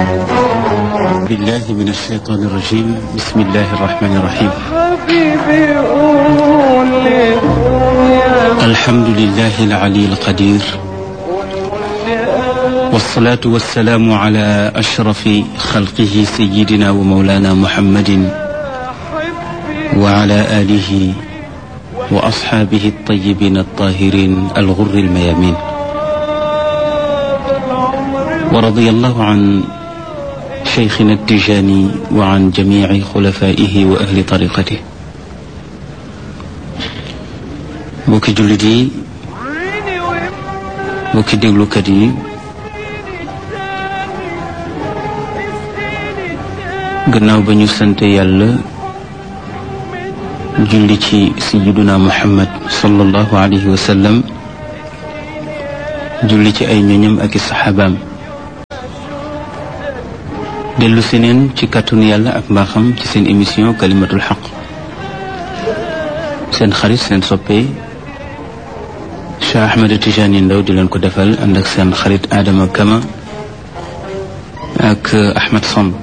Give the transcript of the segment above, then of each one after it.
بالله من الشيطان الرجيم بسم الله الرحمن الرحيم حبيبي قول لي يا الحمد لله العلي القدير والصلاة والسلام على أشرف خلقه سيدنا ومولانا محمد وعلى آله وأصحابه الطيبين الطاهرين الغر الميامين ورضي الله عن شيخنا التجاني وعن جميع خلفائه وأهل طريقته mbokki jullit yi mbokki déglukat yi gannaaw ba ñu sante yàlla julli ci sayyiduna muhammad sallallahu alayhi wa sallam julli ci ay ñoñam ak i saxaabaam dellu si neen ci kàttanu yàlla ak mbaaxam ci seen émission kalimatul xaq seen xarit seen soppe Cheikh Ahmed Tijani Ndaw di leen ko defal ànd ak seen xarit Adama Kama ak Ahmed Samb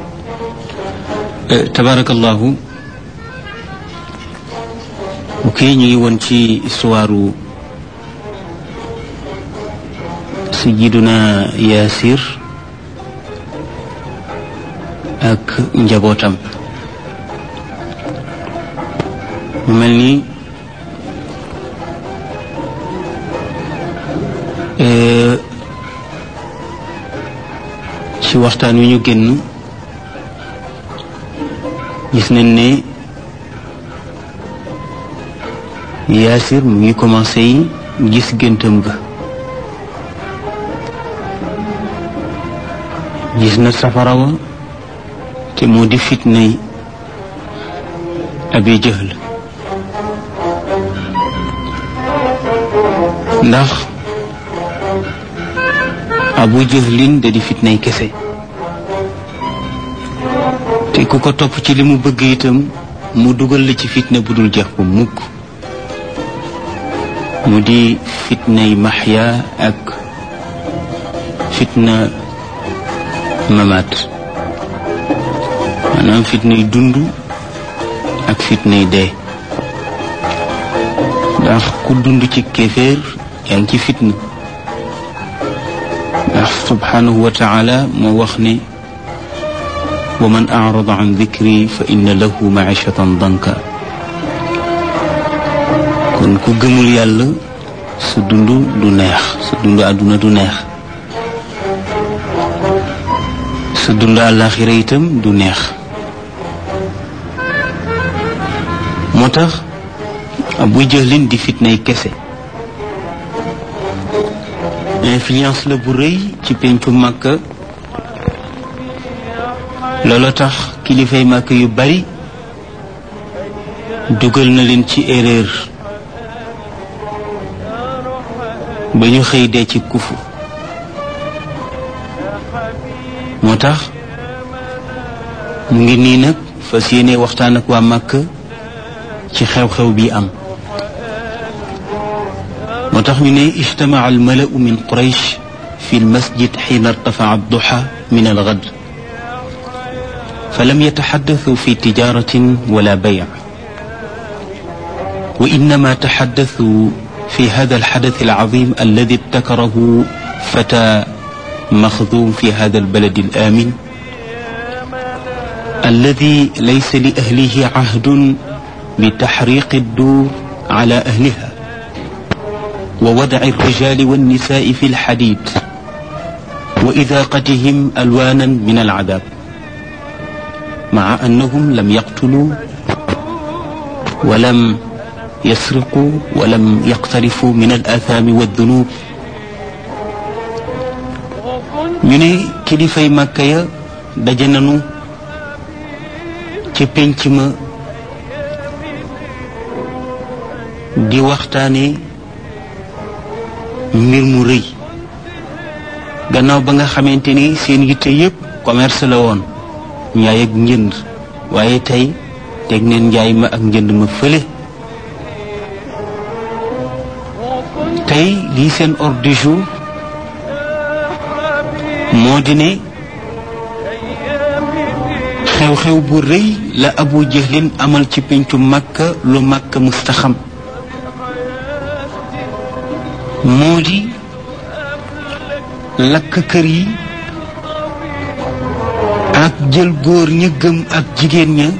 tabarakallahu ok ñu ngi woon ci histoire Sayyiduna Yaasir ak njabootam mu mel ni ci waxtaan wi ñu génn gis nañ ne Yaasir mu ngi commencé yi gis géntam ga gis na safara wa te moo di fitnay Abi Jahl ndax abu jahlin da di fitnay kese te ku ko topp ci li mu bëgg itam mu dugal la ci fitna bu dul jeex bu mukk mu di fitnay maxya ak fitna mamaat maanaam fitnay dund ak fitnay dee ndax ku dund ci kéeféer yaa ngi ci fitna ndax subhanahu wa taala moo wax ne wa man arada an dikri fa inna lahu maishatan danka kon ku gëmul yàlla sa dund du neex sa dund àdduna du neex sa dund àllaaxira itam du neex moo tax Abu Jahlin di fitnay kese influence la bu rëy ci pencu Makka loolu tax kilifay Makka yu bari dugal na leen ci erreur ba ñu xëy dee ci kufu moo tax mu ngi nii nag fas yéene waxtaan ak waa Makka ci xew-xew bi am moo tax ñu ne ijtamaca almalau min quraysh fi almasjid xiina irtafaca adduxa min algad falam yataxaddathuu fi tijaratin wala bayc wa innama taxaddathuu fi hada alxadath alcazim alladi ibtakarahu fata مخذوم في هذا البلد الآمن الذي ليس لأهله عهد بتحريق الدور على أهلها ووضع الرجال والنساء في الحديد وإذاقتهم ألوانا من العذاب مع أنهم لم يقتلوا ولم يسرقوا ولم يقترفوا من الآثام والذنوب ñu ne kilifay màkka ya daje nanu ca pénc ma di waxtaane mbir mu rëy gannaaw ba nga xamante ni seen yitte yépp commerce la woon njaay ak njënd waaye tey teg neen njaay ma ak njënd ma fële tey lii seen ordre du jour moo di ne xew-xew bu rëy la abu jahlin amal ci pencu màkka lu màkka mustaxam moo di lakk kër yi ak jël góor ña gëm ak jigéen ña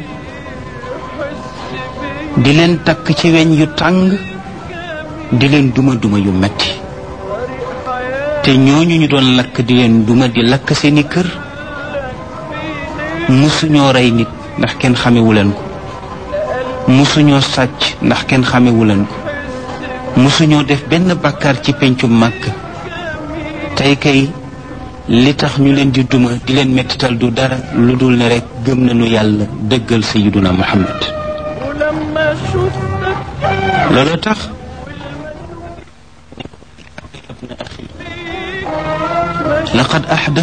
di leen takk ci weñ yu tàng di leen duma duma yu metti te ñooñu ñu doon lakk di leen duma di lakk seeni kër musuñoo rey nit ndax kenn xamewu leen ko musuñoo sàcc ndax kenn xamewu leen ko musuñoo def benn bàkkaar ci pencu màkk tey kay li tax ñu leen di duma di leen mettital du dara lu dul ne rekk gëm nañu yàlla dëggal sayiduna muhammad looloo tax laqad ahda